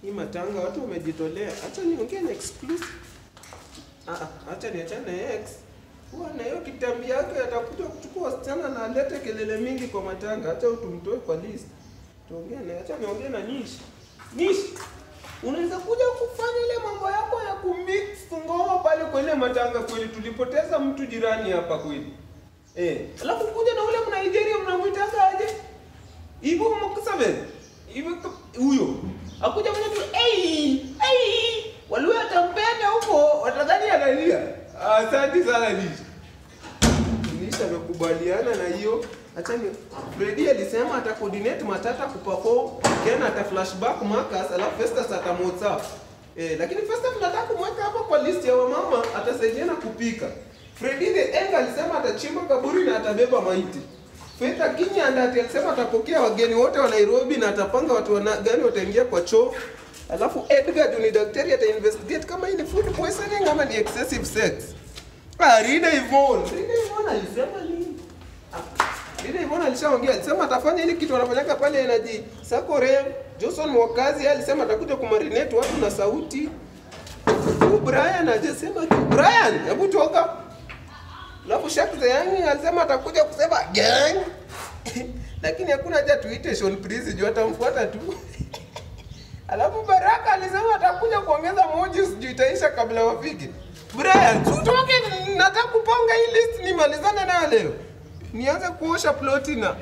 Hii matanga watu wamejitolea. Acha niongee na exclusive. Ah, ah, acha niachane na ex. Huwa na hiyo kitambi yake atakuja kuchukua wasichana na alete kelele mingi kwa matanga. Acha tumtoe kwa list. Tuongee na acha niongee na Nish. Nish. Unaweza kuja kufanya ile mambo yako ya kumix ngoma pale kwa ile matanga kweli tulipoteza mtu jirani hapa kweli. Eh, alafu kuja na ule Mnigeria mnamwitanga aje? Ibu Moksabe. Ibu huyo. Akuja mwenye tu hey, hey. Walio atampenda huko watadhani analia. Asante sana Nish. Nish amekubaliana na hiyo. Acha ni Freddy alisema ata coordinate Matata kuperform, Ken ata flashback Marcus, alafu Festus ata WhatsApp. Eh, lakini Festus tunataka kumweka hapa kwa list ya wamama atasaidiana kupika. Freddy the Enga alisema atachimba kaburi na atabeba maiti. Faith Akinya ndati alisema atapokea wageni wote wa Nairobi na atapanga watu wana, gani wataingia kwa choo. Alafu Edgar juu ni daktari ata investigate kama hii ni food poisoning ama ni excessive sex. Ah, Rida Yvonne. Rida Yvonne alisema nini? Ah, Rida Yvonne alishaongea, alisema atafanya ile kitu wanafanyaka pale Energy. Sako Rev, Johnson Mwakazi yeye alisema atakuja kumarinate watu na sauti. Huyu Brian hajasema kitu. Brian, hebu toka. Alafu Shaq the Young alisema atakuja kusema gang. Lakini hakuna haja tuite Sean Prince juu atamfuata tu. Alafu Baraka alisema atakuja kuongeza moji sijui itaisha kabla wafike. Brian, tutoke nataka kupanga hii list nimalizane nayo leo. Nianze kuosha ploti na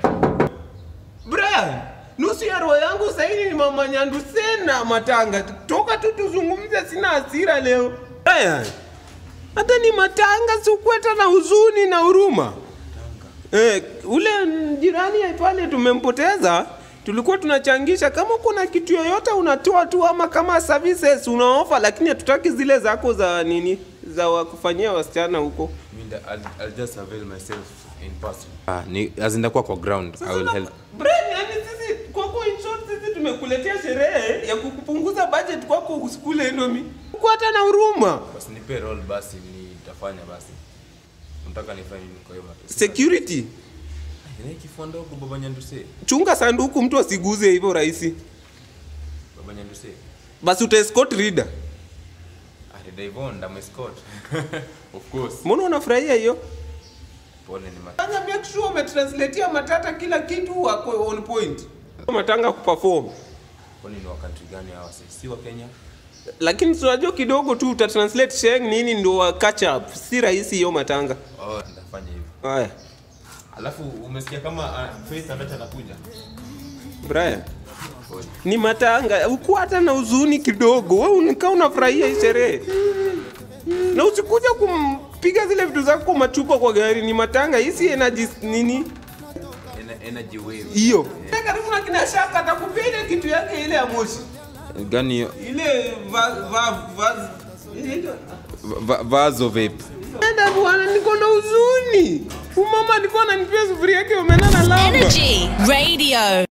Brian, nusu ya roho yangu sasa hivi ni mama Nyandu sena matanga. Toka tu tuzungumze, sina hasira leo. Brian, hata ni matanga sikueta na huzuni na huruma. Eh, ule jirani ya pale tumempoteza, tulikuwa tunachangisha. Kama kuna kitu yoyote unatoa tu, ama kama services unaofa, lakini hatutaki zile zako za nini za wa kufanyia wasichana huko. I mean, that I'll, I'll just avail myself in person. Ah, ni as in kwa kwa ground. I will Sasa help. Brian, yani sisi kwako in short sisi tumekuletea sherehe ya kukupunguza budget kwako usikule Indomie. Kwa hata na huruma. Basi nipe roll basi nitafanya basi. Nataka nifanye nini kwa hiyo mato. Security. Ina kifua ndogo baba Nyanduse. Chunga sanduku mtu asiguze hivyo rahisi. Baba Nyanduse. Basi uta escort reader. Ah, Davon, I'm escort. of course. Mbona unafurahia hiyo? Pole ni mata. Fanya make sure umetranslatea matata kila kitu wako on point. Matanga kuperform. Kwani ni wa country gani hawa sasa? Si wa Kenya? Lakini tunajua kidogo tu uta translate sheng nini ndio wa catch up. Si rahisi hiyo matanga. Oh, nitafanya hivyo. Haya. Alafu umesikia kama uh, Faith Abacha anakuja? Brian. Pole. ni matanga uko hata na huzuni kidogo wewe unakaa unafurahia hii sherehe na usikuja kumpiga zile vitu zako machupa kwa gari ni matanga hisi energy nini Ener- energy wave. hiyo karibu na kina shaka atakupia ile kitu yake ile ya moshi Gani hiyo? ile va, va, va, inaitwa- Va- Vazo vape. Enda bwana niko na huzuni umama alikuwa ananipia sufuria yake umenana lava Energy Radio.